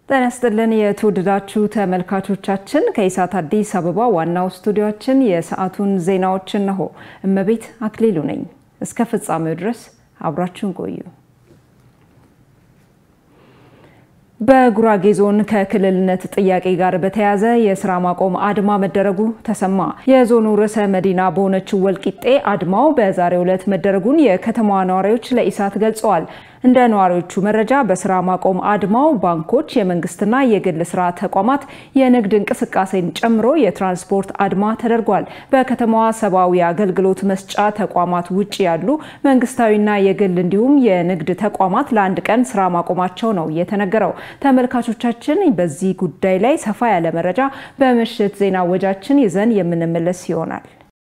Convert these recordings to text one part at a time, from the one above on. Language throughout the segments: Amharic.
ጤና ይስጥልን የተወደዳችሁ ተመልካቾቻችን፣ ከኢሳት አዲስ አበባ ዋናው ስቱዲዮችን የሰዓቱን ዜናዎች እነሆ። እመቤት አክሊሉ ነኝ። እስከ ፍጻሜው ድረስ አብራችሁን ቆዩ። በጉራጌ ዞን ከክልልነት ጥያቄ ጋር በተያያዘ የስራ ማቆም አድማ መደረጉ ተሰማ። የዞኑ ርዕሰ መዲና በሆነችው ወልቂጤ አድማው በዛሬው ዕለት መደረጉን የከተማዋ ነዋሪዎች ለኢሳት ገልጸዋል። እንደ ነዋሪዎቹ መረጃ በስራ ማቆም አድማው ባንኮች፣ የመንግስትና የግል ስራ ተቋማት፣ የንግድ እንቅስቃሴን ጨምሮ የትራንስፖርት አድማ ተደርጓል። በከተማዋ ሰብአዊ አገልግሎት መስጫ ተቋማት ውጭ ያሉ መንግስታዊና የግል እንዲሁም የንግድ ተቋማት ለአንድ ቀን ስራ ማቆማቸው ነው የተነገረው። ተመልካቾቻችን በዚህ ጉዳይ ላይ ሰፋ ያለ መረጃ በምሽት ዜና ወጃችን ይዘን የምንመለስ ይሆናል።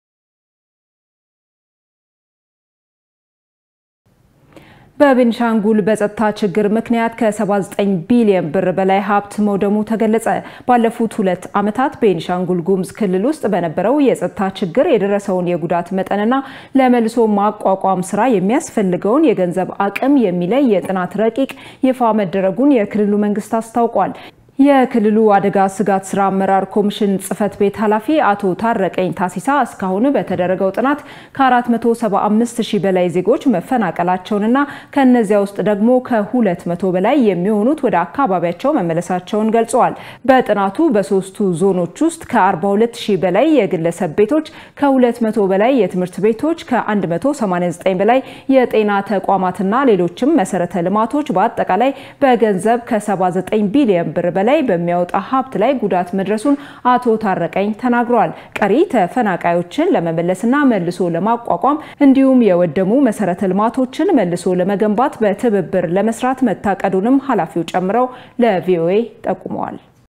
በቤንሻንጉል በጸጥታ ችግር ምክንያት ከ79 ቢሊዮን ብር በላይ ሀብት መውደሙ ተገለጸ። ባለፉት ሁለት ዓመታት ቤንሻንጉል ጉሙዝ ክልል ውስጥ በነበረው የጸጥታ ችግር የደረሰውን የጉዳት መጠንና ለመልሶ ማቋቋም ስራ የሚያስፈልገውን የገንዘብ አቅም የሚለይ የጥናት ረቂቅ ይፋ መደረጉን የክልሉ መንግስት አስታውቋል። የክልሉ አደጋ ስጋት ስራ አመራር ኮሚሽን ጽህፈት ቤት ኃላፊ አቶ ታረቀኝ ታሲሳ እስካሁን በተደረገው ጥናት ከ475 ሺህ በላይ ዜጎች መፈናቀላቸውንና ከእነዚያ ውስጥ ደግሞ ከ200 በላይ የሚሆኑት ወደ አካባቢያቸው መመለሳቸውን ገልጸዋል። በጥናቱ በሶስቱ ዞኖች ውስጥ ከ42 ሺህ በላይ የግለሰብ ቤቶች፣ ከ200 በላይ የትምህርት ቤቶች፣ ከ189 በላይ የጤና ተቋማትና ሌሎችም መሰረተ ልማቶች በአጠቃላይ በገንዘብ ከ79 ቢሊዮን ብር በላይ ላይ በሚያወጣ ሀብት ላይ ጉዳት መድረሱን አቶ ታረቀኝ ተናግረዋል። ቀሪ ተፈናቃዮችን ለመመለስና መልሶ ለማቋቋም እንዲሁም የወደሙ መሰረተ ልማቶችን መልሶ ለመገንባት በትብብር ለመስራት መታቀዱንም ኃላፊው ጨምረው ለቪኦኤ ጠቁመዋል።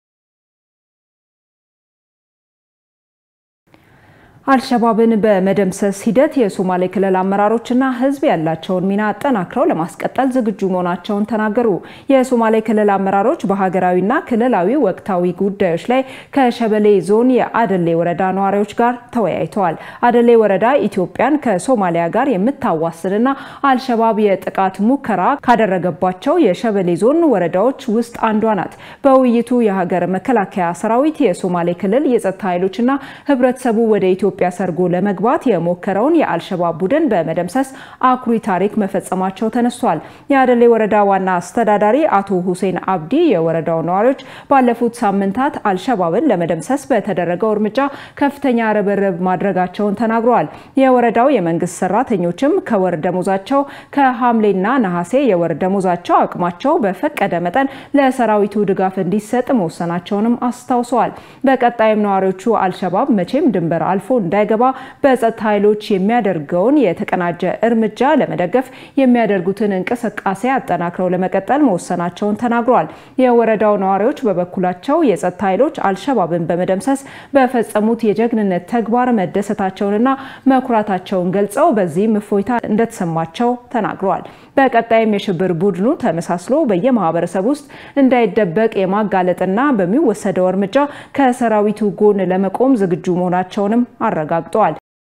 አልሸባብን በመደምሰስ ሂደት የሶማሌ ክልል አመራሮችና ሕዝብ ያላቸውን ሚና አጠናክረው ለማስቀጠል ዝግጁ መሆናቸውን ተናገሩ። የሶማሌ ክልል አመራሮች በሀገራዊና ክልላዊ ወቅታዊ ጉዳዮች ላይ ከሸበሌ ዞን የአደሌ ወረዳ ነዋሪዎች ጋር ተወያይተዋል። አደሌ ወረዳ ኢትዮጵያን ከሶማሊያ ጋር የምታዋስንና አልሸባብ የጥቃት ሙከራ ካደረገባቸው የሸበሌ ዞን ወረዳዎች ውስጥ አንዷ ናት። በውይይቱ የሀገር መከላከያ ሰራዊት፣ የሶማሌ ክልል የጸጥታ ኃይሎችና ህብረተሰቡ ወደ ኢትዮጵያ ሰርጎ ለመግባት የሞከረውን የአልሸባብ ቡድን በመደምሰስ አኩሪ ታሪክ መፈጸማቸው ተነስቷል። የአደሌ ወረዳ ዋና አስተዳዳሪ አቶ ሁሴን አብዲ የወረዳው ነዋሪዎች ባለፉት ሳምንታት አልሸባብን ለመደምሰስ በተደረገው እርምጃ ከፍተኛ ርብርብ ማድረጋቸውን ተናግረዋል። የወረዳው የመንግስት ሰራተኞችም ከወር ደሞዛቸው ከሐምሌና ነሐሴ የወር ደሞዛቸው አቅማቸው በፈቀደ መጠን ለሰራዊቱ ድጋፍ እንዲሰጥ መወሰናቸውንም አስታውሰዋል። በቀጣይም ነዋሪዎቹ አልሸባብ መቼም ድንበር አልፎ እንዳይገባ በጸጥታ ኃይሎች የሚያደርገውን የተቀናጀ እርምጃ ለመደገፍ የሚያደርጉትን እንቅስቃሴ አጠናክረው ለመቀጠል መወሰናቸውን ተናግረዋል። የወረዳው ነዋሪዎች በበኩላቸው የጸጥታ ኃይሎች አልሸባብን በመደምሰስ በፈጸሙት የጀግንነት ተግባር መደሰታቸውንና መኩራታቸውን ገልጸው በዚህም እፎይታ እንደተሰማቸው ተናግረዋል። በቀጣይም የሽብር ቡድኑ ተመሳስሎ በየማህበረሰብ ውስጥ እንዳይደበቅ የማጋለጥና በሚወሰደው እርምጃ ከሰራዊቱ ጎን ለመቆም ዝግጁ መሆናቸውንም አረጋግጠዋል።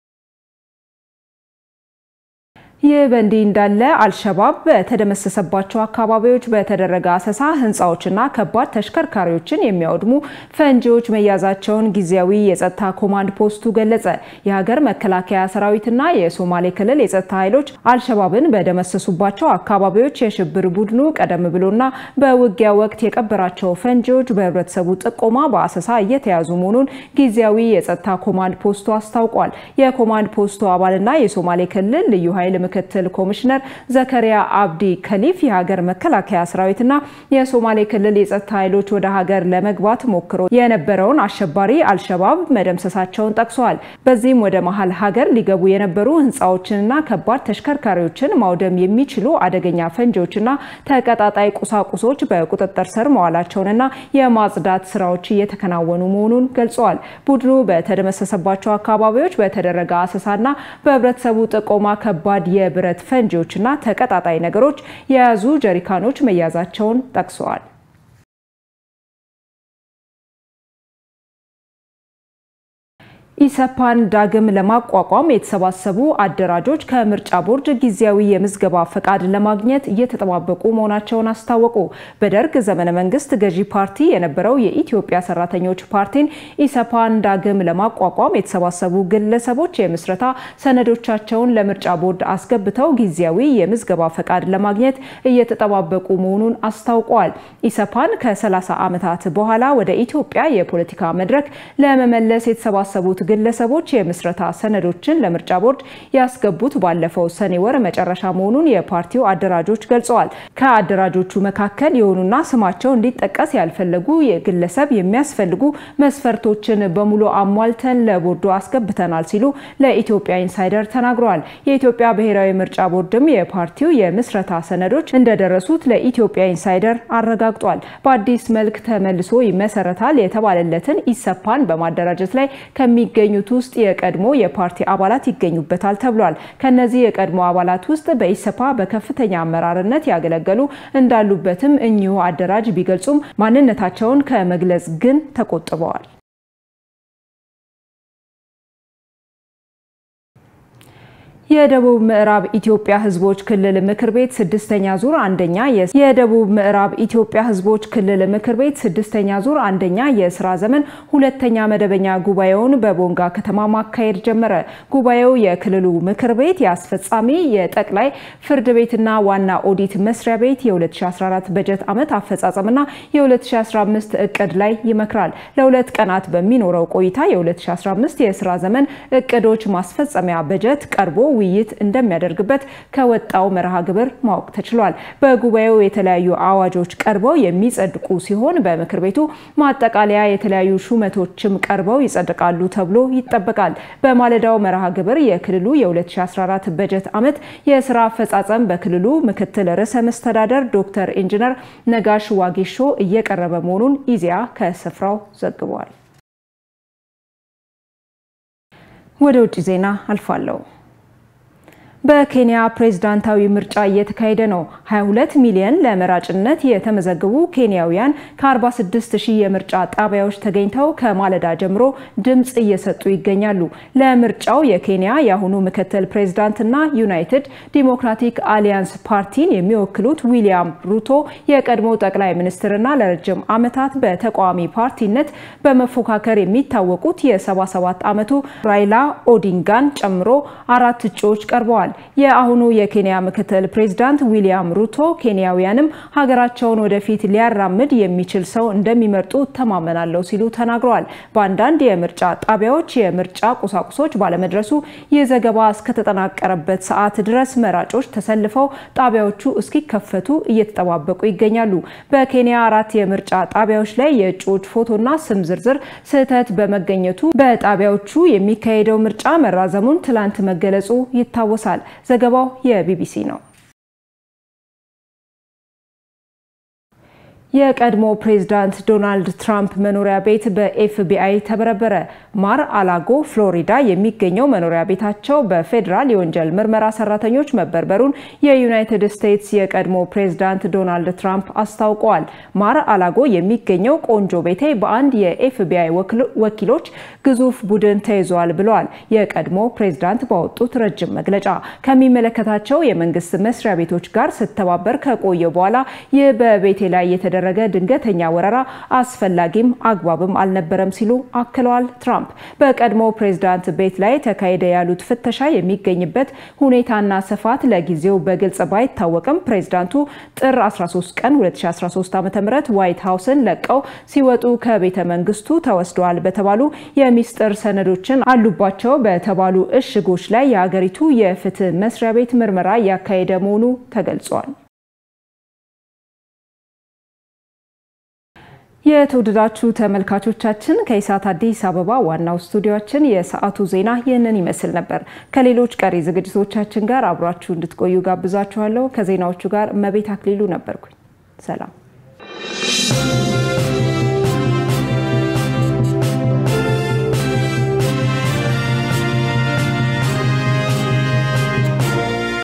ይህ በእንዲህ እንዳለ አልሸባብ በተደመሰሰባቸው አካባቢዎች በተደረገ አሰሳ ህንፃዎችና ከባድ ተሽከርካሪዎችን የሚያወድሙ ፈንጂዎች መያዛቸውን ጊዜያዊ የጸጥታ ኮማንድ ፖስቱ ገለጸ። የሀገር መከላከያ ሰራዊትና የሶማሌ ክልል የጸጥታ ኃይሎች አልሸባብን በደመሰሱባቸው አካባቢዎች የሽብር ቡድኑ ቀደም ብሎና በውጊያ ወቅት የቀበራቸው ፈንጂዎች በህብረተሰቡ ጥቆማ በአሰሳ እየተያዙ መሆኑን ጊዜያዊ የጸጥታ ኮማንድ ፖስቱ አስታውቋል። የኮማንድ ፖስቱ አባልና የሶማሌ ክልል ልዩ ኃይል ምክትል ኮሚሽነር ዘከሪያ አብዲ ከሊፍ የሀገር መከላከያ ሰራዊትና የሶማሌ ክልል የጸጥታ ኃይሎች ወደ ሀገር ለመግባት ሞክሮ የነበረውን አሸባሪ አልሸባብ መደምሰሳቸውን ጠቅሰዋል። በዚህም ወደ መሀል ሀገር ሊገቡ የነበሩ ህንፃዎችንና ከባድ ተሽከርካሪዎችን ማውደም የሚችሉ አደገኛ ፈንጂዎችና ተቀጣጣይ ቁሳቁሶች በቁጥጥር ስር መዋላቸውንና የማጽዳት ስራዎች እየተከናወኑ መሆኑን ገልጸዋል። ቡድኑ በተደመሰሰባቸው አካባቢዎች በተደረገ አሰሳና በህብረተሰቡ ጥቆማ ከባድ የብረት ፈንጂዎችና ተቀጣጣይ ነገሮች የያዙ ጀሪካኖች መያዛቸውን ጠቅሰዋል። ኢሰፓን ዳግም ለማቋቋም የተሰባሰቡ አደራጆች ከምርጫ ቦርድ ጊዜያዊ የምዝገባ ፈቃድ ለማግኘት እየተጠባበቁ መሆናቸውን አስታወቁ። በደርግ ዘመነ መንግስት ገዢ ፓርቲ የነበረው የኢትዮጵያ ሰራተኞች ፓርቲን ኢሰፓን ዳግም ለማቋቋም የተሰባሰቡ ግለሰቦች የምስረታ ሰነዶቻቸውን ለምርጫ ቦርድ አስገብተው ጊዜያዊ የምዝገባ ፈቃድ ለማግኘት እየተጠባበቁ መሆኑን አስታውቀዋል። ኢሰፓን ከ30 ዓመታት በኋላ ወደ ኢትዮጵያ የፖለቲካ መድረክ ለመመለስ የተሰባሰቡት ግለሰቦች የምስረታ ሰነዶችን ለምርጫ ቦርድ ያስገቡት ባለፈው ሰኔ ወር መጨረሻ መሆኑን የፓርቲው አደራጆች ገልጸዋል። ከአደራጆቹ መካከል የሆኑና ስማቸው እንዲጠቀስ ያልፈለጉ የግለሰብ የሚያስፈልጉ መስፈርቶችን በሙሉ አሟልተን ለቦርዱ አስገብተናል ሲሉ ለኢትዮጵያ ኢንሳይደር ተናግረዋል። የኢትዮጵያ ብሔራዊ ምርጫ ቦርድም የፓርቲው የምስረታ ሰነዶች እንደደረሱት ለኢትዮጵያ ኢንሳይደር አረጋግጧል። በአዲስ መልክ ተመልሶ ይመሰረታል የተባለለትን ኢሰፓን በማደራጀት ላይ ከሚ የሚገኙት ውስጥ የቀድሞ የፓርቲ አባላት ይገኙበታል ተብሏል። ከነዚህ የቀድሞ አባላት ውስጥ በኢሰፓ በከፍተኛ አመራርነት ያገለገሉ እንዳሉበትም እኚሁ አደራጅ ቢገልጹም ማንነታቸውን ከመግለጽ ግን ተቆጥበዋል። የደቡብ ምዕራብ ኢትዮጵያ ሕዝቦች ክልል ምክር ቤት ስድስተኛ ዙር አንደኛ የደቡብ ምዕራብ ኢትዮጵያ ሕዝቦች ክልል ምክር ቤት ስድስተኛ ዙር አንደኛ የስራ ዘመን ሁለተኛ መደበኛ ጉባኤውን በቦንጋ ከተማ ማካሄድ ጀመረ። ጉባኤው የክልሉ ምክር ቤት የአስፈጻሚ የጠቅላይ ፍርድ ቤትና ዋና ኦዲት መስሪያ ቤት የ2014 በጀት ዓመት አፈጻጸምና የ2015 እቅድ ላይ ይመክራል። ለሁለት ቀናት በሚኖረው ቆይታ የ2015 የስራ ዘመን እቅዶች ማስፈጸሚያ በጀት ቀርቦ ውይይት እንደሚያደርግበት ከወጣው መርሃ ግብር ማወቅ ተችሏል። በጉባኤው የተለያዩ አዋጆች ቀርበው የሚጸድቁ ሲሆን በምክር ቤቱ ማጠቃለያ የተለያዩ ሹመቶችም ቀርበው ይጸድቃሉ ተብሎ ይጠበቃል። በማለዳው መርሃ ግብር የክልሉ የ2014 በጀት ዓመት የስራ አፈጻጸም በክልሉ ምክትል ርዕሰ መስተዳደር ዶክተር ኢንጂነር ነጋሽ ዋጌሾ እየቀረበ መሆኑን ኢዜአ ከስፍራው ዘግቧል። ወደ ውጭ ዜና አልፋለሁ። በኬንያ ፕሬዝዳንታዊ ምርጫ እየተካሄደ ነው። 22 ሚሊዮን ለመራጭነት የተመዘገቡ ኬንያውያን ከ46 ሺህ የምርጫ ጣቢያዎች ተገኝተው ከማለዳ ጀምሮ ድምፅ እየሰጡ ይገኛሉ። ለምርጫው የኬንያ የአሁኑ ምክትል ፕሬዝዳንትና ዩናይትድ ዲሞክራቲክ አሊያንስ ፓርቲን የሚወክሉት ዊሊያም ሩቶ የቀድሞ ጠቅላይ ሚኒስትርና ለረጅም ዓመታት በተቃዋሚ ፓርቲነት በመፎካከር የሚታወቁት የ77 ዓመቱ ራይላ ኦዲንጋን ጨምሮ አራት እጩዎች ቀርበዋል። የአሁኑ የኬንያ ምክትል ፕሬዝዳንት ዊሊያም ሩቶ ኬንያውያንም ሀገራቸውን ወደፊት ሊያራምድ የሚችል ሰው እንደሚመርጡ ተማመናለሁ ሲሉ ተናግረዋል። በአንዳንድ የምርጫ ጣቢያዎች የምርጫ ቁሳቁሶች ባለመድረሱ ይህ ዘገባ እስከተጠናቀረበት ሰዓት ድረስ መራጮች ተሰልፈው ጣቢያዎቹ እስኪከፈቱ እየተጠባበቁ ይገኛሉ። በኬንያ አራት የምርጫ ጣቢያዎች ላይ የእጩዎች ፎቶና ስም ዝርዝር ስህተት በመገኘቱ በጣቢያዎቹ የሚካሄደው ምርጫ መራዘሙን ትላንት መገለጹ ይታወሳል። ዘገባው የቢቢሲ ነው። የቀድሞ ፕሬዝዳንት ዶናልድ ትራምፕ መኖሪያ ቤት በኤፍቢአይ ተበረበረ። ማር አላጎ ፍሎሪዳ የሚገኘው መኖሪያ ቤታቸው በፌዴራል የወንጀል ምርመራ ሰራተኞች መበርበሩን የዩናይትድ ስቴትስ የቀድሞ ፕሬዝዳንት ዶናልድ ትራምፕ አስታውቀዋል። ማር አላጎ የሚገኘው ቆንጆ ቤቴ በአንድ የኤፍቢአይ ወኪሎች ግዙፍ ቡድን ተይዟል ብለዋል። የቀድሞ ፕሬዝዳንት ባወጡት ረጅም መግለጫ ከሚመለከታቸው የመንግስት መስሪያ ቤቶች ጋር ስተባበር ከቆየ በኋላ ይህ በቤቴ ላይ የተደረገ ድንገተኛ ወረራ አስፈላጊም አግባብም አልነበረም ሲሉ አክለዋል። ትራምፕ በቀድሞ ፕሬዝዳንት ቤት ላይ ተካሄደ ያሉት ፍተሻ የሚገኝበት ሁኔታና ስፋት ለጊዜው በግልጽ ባይታወቅም ፕሬዝዳንቱ ጥር 13 ቀን 2013 ዓ.ም ዋይት ሀውስን ለቀው ሲወጡ ከቤተ መንግስቱ ተወስደዋል በተባሉ የሚስጥር ሰነዶችን አሉባቸው በተባሉ እሽጎች ላይ የሀገሪቱ የፍትህ መስሪያ ቤት ምርመራ እያካሄደ መሆኑ ተገልጿል። የተወደዳችሁ ተመልካቾቻችን ከኢሳት አዲስ አበባ ዋናው ስቱዲዮችን የሰዓቱ ዜና ይህንን ይመስል ነበር። ከሌሎች ቀሪ ዝግጅቶቻችን ጋር አብሯችሁ እንድትቆዩ ጋብዛችኋለሁ። ከዜናዎቹ ጋር እመቤት አክሊሉ ነበርኩኝ። ሰላም